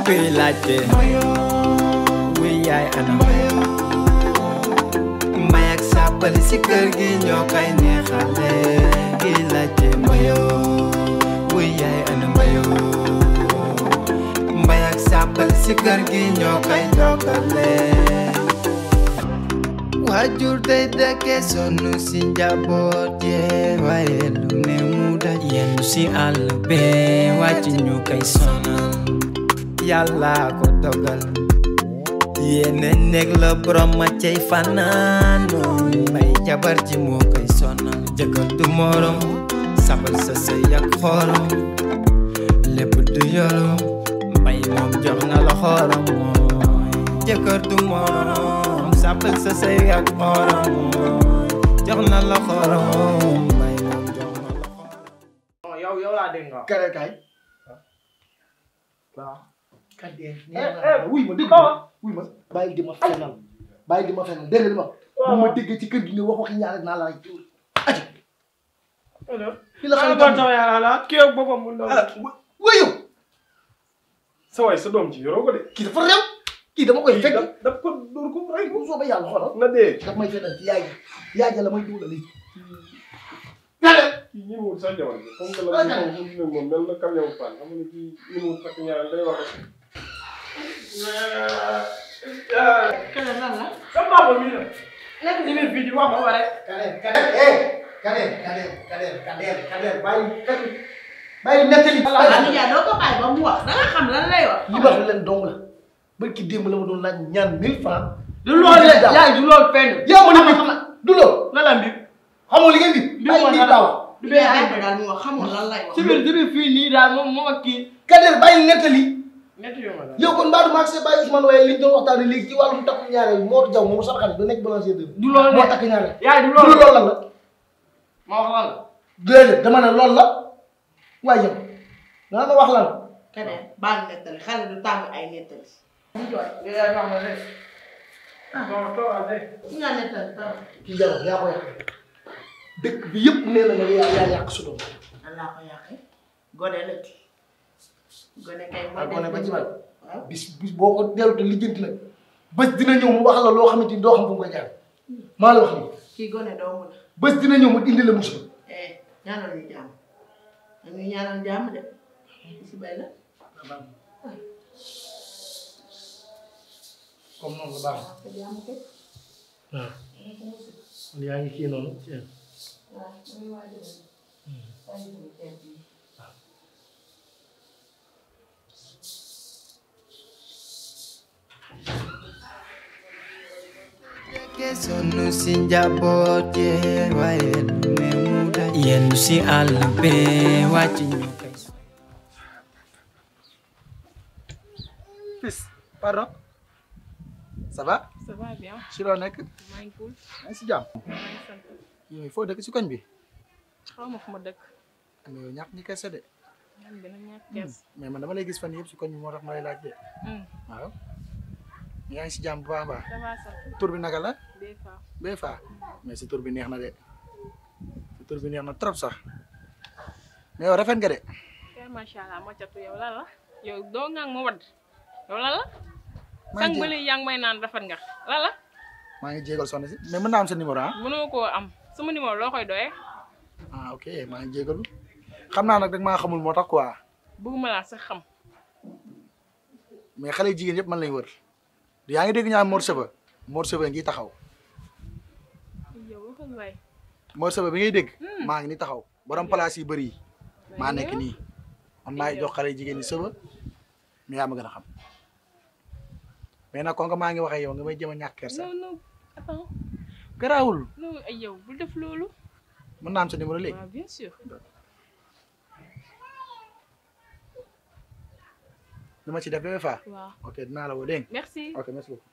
kuy laajte wuy yaay ana mbay ak sàppali si kër gi ñoo koy neexale kuy laajte mayo wuy yaay ana mayo mbay ak sàppali si kër gi ñoo koy jokkale waajur day dëkke sonn si njaboot yee waaye lu ne mu daj yenn si àll bee wàcc ñu koy sonal yàlla ko dogal yéene nekk la borom ma cay fanaano may jabar ji moo koy sonal jëkkër du morom sabal sa sëy ak xorom lépp du yoro mbay moom jox na la xorom mooy jëkkër du morom sabal sa sëy ak xorom jox na la xorom mbay moom jox na la xorom non yow yow laa dégg nga wax. kare kay waaw. kat dee eh eh wuy ma dégg kaw ma wuy ma bàyyi di ma fenal bàyyi di ma fenal dégg nga li ma bu ma déggee ci kër gi nga wax waxi ñaar rek naa la rek aji ki la xale bon sama yàlla la kii ak boppam mu ndaw. wuyu sa waay sa doom ci yoroo ko de. kii dafa réew kii dama koy fekk da da ko dóor ko rey ko. bu soobee yàlla xoolal na dee. daf may fenal ci yaay ji yaay ji la may dugal lii kale kii ñi mu wut sax jabar bi comme que la moom mu ne moom mel na camion pan xam nga kii ñi mu wut takk ñaar day wax rek. Kene lan la. sa papa mi la. nekk ci biir fii di wax ba pare. kale kale eh kale kale kale kale kale bàyyi kale bàyyi nettali Waaw Ndiaye doo ko bàyyi ba mu wax da nga xam lan lay wax. li ma wax leen dong la barki démb la ma doon laaj ñaan mille francs du loolu de yaay du loolu fenn. yow ma ne ma du loolu la la mbir. xamoo li ngeen di bàyyi ma di dara. daaw du bee ay daal mu wax xamul lan lay wax. ci biir ci biir fii nii daal moom moom ak kii. Kader bàyyi nettali ñetti yoon la. yow kon Mbadou Max bàyyi Ousmane waaye liñ doon waxtaanee léegi ci wàllum takku ñaareel Mor Diaw moom sama xarit ba nekk balancier de du loolu moo de. takk ñaareel yaay du du loolu. loolu lan la ma wax lan la. déedéet dama ne loolu la waaye yow dana ma wax lan Kene baal nettali xale du tàng ay nettali. mu jooy. yaay wax na de. non toogal de. su nga nettali dara. kii jarul yaa ko yàq dëkk bi yëpp nee na nga yaa yaa yàq su doom nan laa ko yàqee. gone la ci. gone kay mooy ak gone ba ci man waaw. bis bis boo ko dellu te lijjanti nag bés dina ñëw mu wax la loo xamante ni doo xam fu mu koy jaar maa la wax nii kii gone doomu la. bés dina ñëw mu indi la musiba eh ñaanal ñu jàmm. dañuy ñaanal jàmm de. si bay la. comme noonu la baax te jàmm kay. waaw yaa ngi kii noonu waaw muy waajal. waajal bu teel bi. Ke sonn si njaboot yee waaye lu ne mu daj yenn si àll bee wàcc ñu koy fils pardon ça va Ça va bien, si loo nekk maa ngi cool, yaa ngi si jàmm maa ngi sant. yooyu foo dëkk si koñ bi xaw ma fu ma dëkk. mais yow ñàkk ñi kese de ñaan bi nag ñàkk kees. mais man dama lay gis fan yëpp si koñ bi moo tax ma lay laaj de waaw yaa ngi si jàmm bu baax a baax Ça va sax, tur bi naka la des fois. bee faa mais sa tur bi neex na de sa tur bi neex na trop sax mais yow rafet nga de Kër macha allah moo catu yow lan la. yow doo ngang ma wadd. yow lan la. maa sang ngi ba jé- léegi yaa ngi may naan rafet nga. lan la. maa ngi jégal soxna si mais mën naa am sa numéro ah mënoo koo am. sama numéro loo koy doyee. ah ok maa ngi jégalu xam naa nag rek maa xamul moo tax quoi bëgguma laa sax xam. mais xale jigéen yëpp man lañ wër yaa ngi dégg ñaan Mor Seba Mor Seba ngi taxaw yow waxal waay. Mor Seba bi ngay dégg maa ngi ni taxaw borom place yi bëri yi maa nekk nii man maay jox xale jigéen ñi Seba mais yaa ma gën a xam mais nag kon maa ngi wax ak yow nga may jëm a ñàkk kersa non non attends garaawul non ay yow bul def loolu. mën naa am sa numéro léegi waaw bien sûr. dama ci def bébé fa waaw ok dinaa la woo dégg nga merci. ok merci beaucoup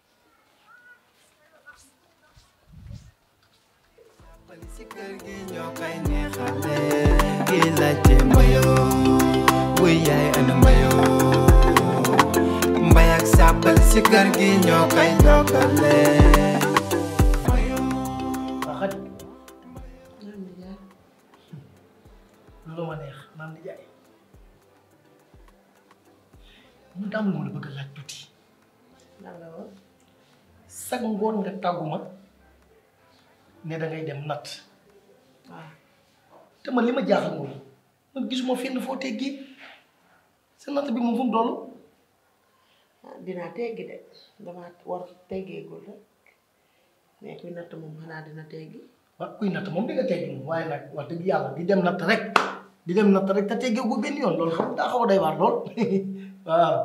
si kër gi ñoo koy neexale gi laajte mayo wuy yaay ana mayo mbay ak sàppal si kër gi ñoo koy jokkale mayo waaw xaj ñaan bi jaay. lu ma neex naan di jaay mu daam lu ma la bëgg a laaj tuuti lan la woon sag ngoon nga tàgguma ne da ngay dem natt waaw te man li ma jaaxal mooy man gisuma fenn foo teggi sa natt bi moom fu mu toll ah dinaa teggi de damaa war teggeegul rek mais kuy natt moom xanaa dina teggi waaw kuy natt moom di nga teggi moom waaye nag wax dëgg yàlla di dem natt rek di dem natt rek te teggee ko benn yoon loolu xam daa xaw a day waar lool waaw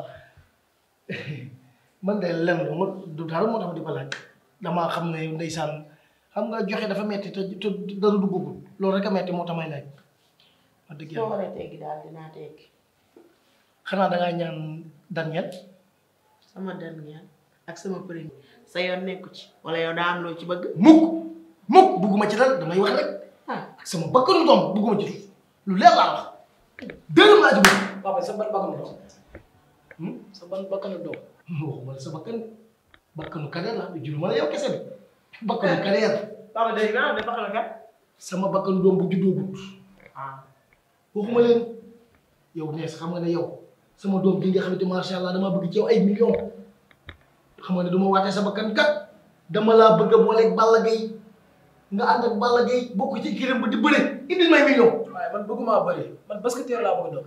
man de lenn lu ma du dara moo tax di ko laaj damaa xam ne ndeysaan xam nga joxe dafa metti te te dara duggagul loolu rek a metti moo tax may laaj wax dëgg soo yàlla waree teggi daal dinaa teggi xanaa dangaa ñaan Daniel sama dernier ak sama premier sa yoon nekku ci wala yow daa am loo ci bëgg mukk mukk bugguma ci dara damay wax rek ah ak sama bakkanu doom bugguma ci lu leer laa wax dërëm laa ci bëgg papa sa ban bakkanu doom sa ban bakkanu doom waxuma la sa bakkan bakkanu kadeer la juruma la yow kese bi bakkanu kadeer papa dégg naa ne baxal nga sama bakkanu doom bu juddoo gut ah waxuma leen yow nees xam nga ne yow sama doom bi nga xamante macha allah dama bëgg ci yow ay millions xam nga ne duma waatee sa bakkan kat dama laa bëgg a booleeg Balla Gaye nga ànd ak Balla Gaye bokk ci kiram ba di bëre indil may millions waaye man bëgguma bëri man basketteur laa bëgg doon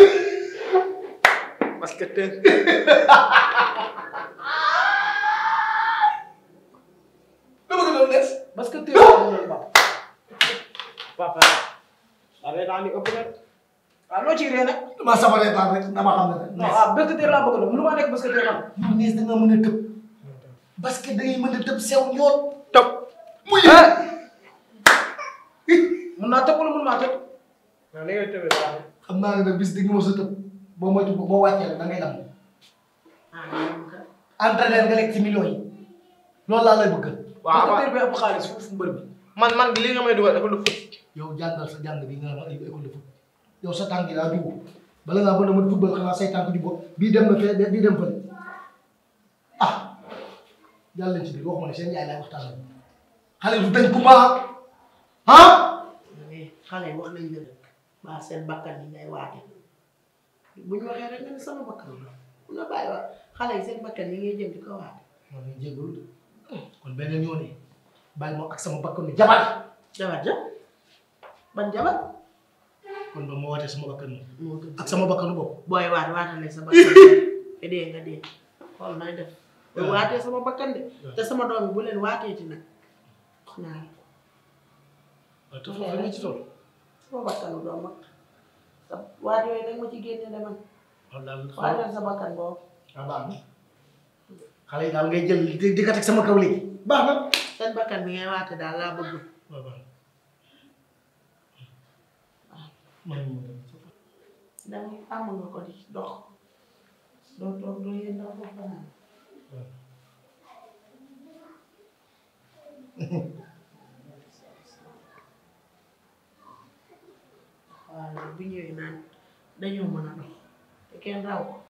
parce que te dama bëgg doon nees basketteur laa bëgg doon papa papa arrêté naa ni ëpp na waaw loo ciy ree nag damaa sama reetaan rek dama xam ne rek non ah basketteur laa bëgg doon mënu maa nekk basketteur man yow nees da nga mën a tëb parce que da ngay mën a tëb sew ñool topp muy mun naa tëb wala mun maa tëb waaw li ngay tëbee baax xam naa ne nag bis di nga mos a tëb boo moytu boo wàccee rek da ngay dam ah yow ka entraîner nga lekk ci millions yi loolu laa lay bëgg waaw basketteur bi ëpp xaalis foofu mbër bi man man li nga may dugal dafa lu fut yow jàngal sa jàng bi nga xam ay école de foot yow sa tànk yi daa dugg bala ngaa mën a mën football xanaa say tànk jubbo bii dem na fee bii dem fële ah jàll leen ci biir waxuma ne seen yaay laay waxtaan xale du dañ ku baax ah mais xale yi wax nañ la rek baa seen bakkan yi ngay waate bu ñu waxee rek nga ne sama bakkan la mun na bàyyi wax xale yi seen bakkan yi ngay jëm di ko waate maa ngi jégalu de kon beneen yoon yi bàyyi ma ak sama bakkanu jabar jabar ja ban jabar kon ba ma wootee sama bakkanu moo gën ak sama bakkanu bopp booy waat waatale sa bakkan te dee nga dee xool nay def booy waatee sama bakkan de te sama doom yi bu leen waatee ci nag wax naa la waaw te foofu la ci toll sama bakkanu doom mag sa waat yooyu nag ma ci génne de man waaw daal waateel sa bakkan boobu waaw baax na xale yi daal ngay jël di di ko teg sama kaw léegi baax na seen bakkan bi ngay waate daal laa bëgg waaw baax na maa ngi ñëw danga am nga ko di dox doo toog doo yéen doo ko fanaan waaw bu ñëwee naan dañoo mën a dox te kenn raw ko